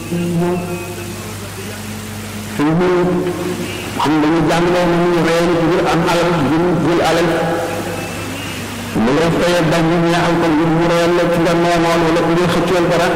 ñëw suñ ñëw xam dañu jàngaloo na ñu reen ci biir am alal jël jël alal mu lay fayee bañ ñu ñaaxal ko ngir mu reyal la ci nga noonoon wala ku ngay xëccool dara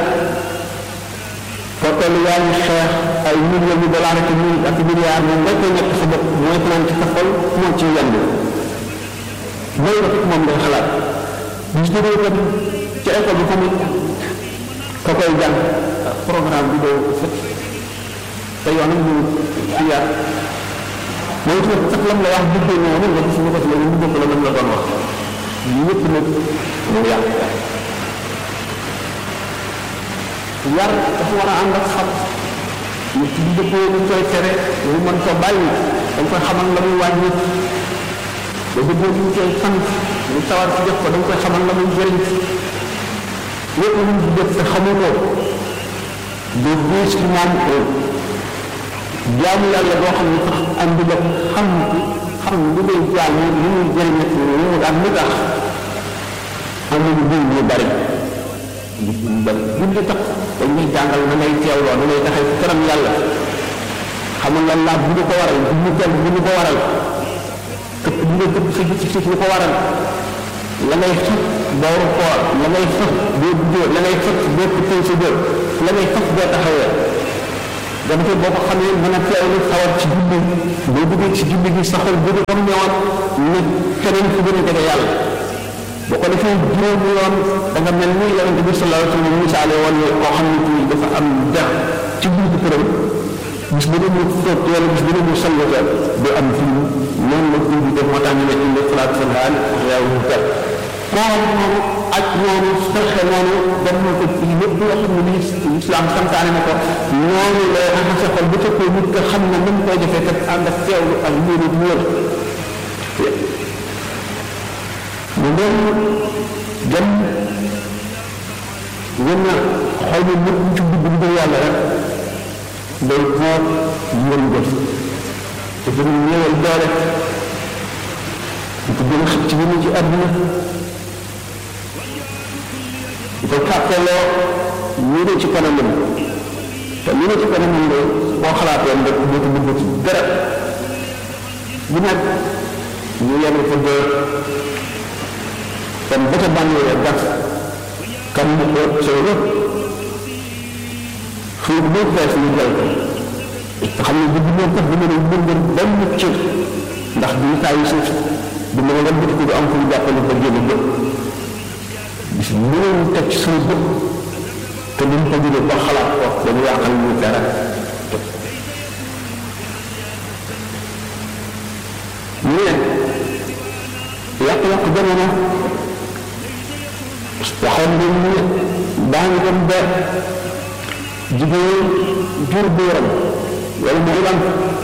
foo yaa ngi xeex ay millions de dollars ak mille ak milliards moom nga koy nekk sa bopp mooy fanaan ci sa xol moo ci yend mooy rek moom ngay xalaat gis nga kat ci école bi tamit ka koy jàng programme bi doo fët te yoonam ñu xiyaar mooy tamit sax lam la wax duggee noonu nga gis ñu ko ci la ñu dugg la lam la doon wax yëpp nag mu yàq yar dafa war a ànd ak xam nit ki di dëppoo ñu koy tere mu mën ko bàyyi dañ koy xamal la muy wàññi ba dëppoo ñu koy sant mu sawar ci def ko dañ koy xamal la muy jëriñ lépp lu mu def te xamu ko du gis ci moom ko jaamu yàlla boo xam ne sax andi la xam xam lu ngay jaamu lu muy jëriñ ak lu mu am lu tax am na ñu ñu bari julli tax dañ lay jàngal na ngay teewloo na ngay taxay ci kanam yàlla xamal la laaj bu ñu ko waral bu ñu kenn bu ñu ko waral këpp bu nga këpp sa gis ci lu ko waral la ngay xëpp booru koor la ngay xëpp boo duggee la ngay xëpp boo këppee sa jër la ngay xëpp boo taxawee dama koy boo ko xamee mën a teewlu sawar ci julli boo duggee ci julli gi saxal bu ñu comme ñëwoon ne keneen fu gën a jege yàlla boo ko defee juróomi yoon da nga mel ni yonente bi sallallahu alayhi wa sallam misaale woon ne koo xam ne kii dafa am dex ci buntu këram bis bu dee mu fóot wala bis bu dee mu sangu ca du am fi noonu la ko di def moo tax ñu ne indi salaatu salaam yaa wu kat koor noonu ak noonu fexe noonu dem na ko ci lépp loo xam ne ni islam santaane na ko noonu lay raxase xol bu fekkee nit nga xam ne ni mu koy defee kat ànd ak teewlu ak yéene bu wër mu dem dem gën a xol bi lépp ci dugg dugg yàlla rek day xool yéen jëf te gën a néewal doole di ko gën a xëcc ci gën a ci àdduna di ko kàppeloo ñu ne ci kanamam te ñu ne ci kanamam de boo xalaatoon rek dootu dugg ci dara bu nag ñu yenn fa dee kon ba ca bànnee gas kam mu ko sooy rëbb xiir boo fees ñu jël ko te xam ne bu duggoon sax du mën a yëngal benn cër ndax du saa yu suuf du mën a nga bëtt ko du am fu mu jàppale ba génn bët bis bu ñu teg ci suñu bët te duñ ko jógee ba xalaat ko dañu yàqal ñu dara ñu ne yàq-yàq jamono waxoon nañ ni daa ngi dem ba jigéen jur buuram wala mu ilam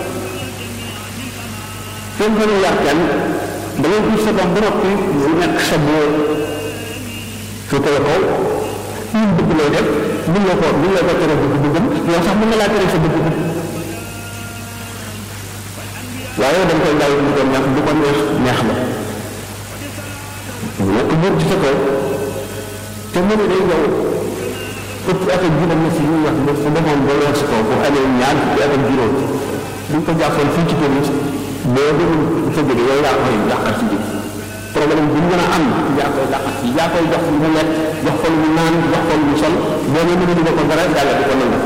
kenn gën a yar kenn da ngay gis sa doom ba noppi mu nekk sa buur su koy xool ñun bëgg lay def mun la ko mun la ko tere bëgg bëggam yow sax mun na laa tere sa bëgg bëgg waaye dañ koy bàyyi mu doon ñàkk bu ko neex neex la mu nekk buur ci sa kaw te mu ne day yow ëpp at ak juróom na si ñuy wax ne su demoon ba weer si kaw bu amee ñaar fukki at ak juróom buñ ko jàppoon fii ci police boo demul sa jóge yow yaa koy jàqal si ji problème bu mën a am yaa koy jàqal si yaa koy jox lu mu lekk jox ko lu mu naan jox ko lu mu sol boo ne mën a dugal ko dara yàlla di ko nangu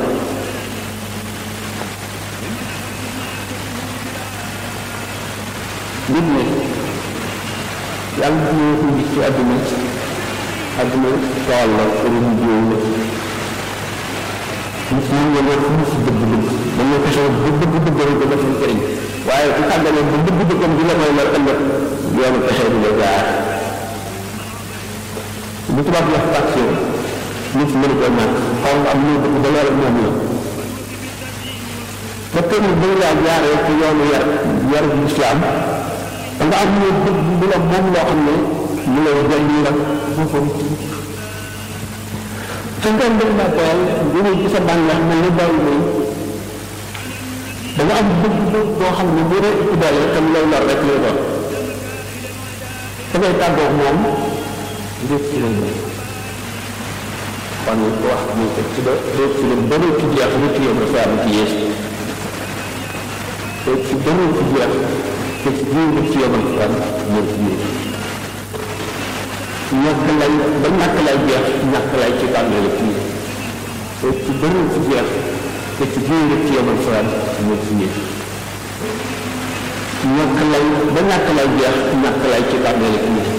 nit ne yàlla dina ko gis ci àdduna àdduna tool la pour ñu jiw la nit ñi nga ne fu mu si dëgg dëgg dañu fexe ba dëgg dëgg rek dafa fi jëriñ waaye bu tàggalee ba dëgg dëggam di la may la ëllëg yoonu pexe di la jaar bu tubaab wax passion nit mënu ko ñàkk xaw nga am ñoo dëgg ba loolu moom la ba tey nag dañ laa jaaree ci yoonu yar yar bu islam da nga am ñoo dëgg bu la moom loo xam ne lu lay jëriñ la foofu te ngeen dem naa teel jógee ci sa bànneex mel ni bàyyi lay da nga am bëgg bëgg boo xam ne bu dee ëpp doole te mu lay lor rek lay doon da ngay tàggoog moom lépp ci lay doon kon wax ni ko ci ba lépp ci leen bëri ci jeex yow sa am ci yees te ci beneen ci jeex te ci biir ci yow sa am moo ci yees ñàkk lay ba ñàkk lay jeex ñàkk lay ci bàmmeel la kii te ci beneen ci jeex te ci biir ci yow sa am moo ci yees ñàkk lay ba ñàkk lay jeex ñàkk lay ci bàmmeel la kii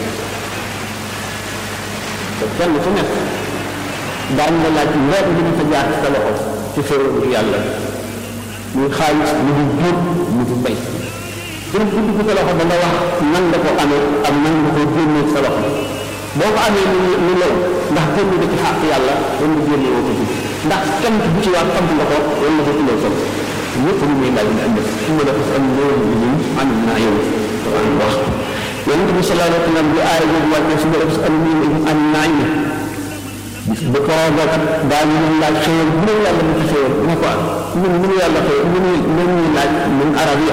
te kenn ku nekk daan nga laaj weer bi ñu fa jaar ci sa loxo ci xéwal yàlla muy xaalis mu di jur mu di bay dina gudd ko sa loxo ba nga wax nan nga ko amee ak nan nga ko génnee sa loxo boo ko amee ni ni law ndax génn nga ci xàq yàlla wala nga génne woo ko ci ndax kenn bu ci waat xam nga ko wala nga ko tuddee sol ñëpp ñu muy laaj ñu andi su ma dafa am loolu bi ñu am naa yow Quran wax yonent bi sallallahu alayhi wa sallam bi aaya boobu wàcce su ma dafa am ñu am naa ñu bu ko roogat daañu leen laaj xéwal bu ne yàlla mu ci xéwal bu ne ko am ñun mënu yàlla xéwal mënu mënu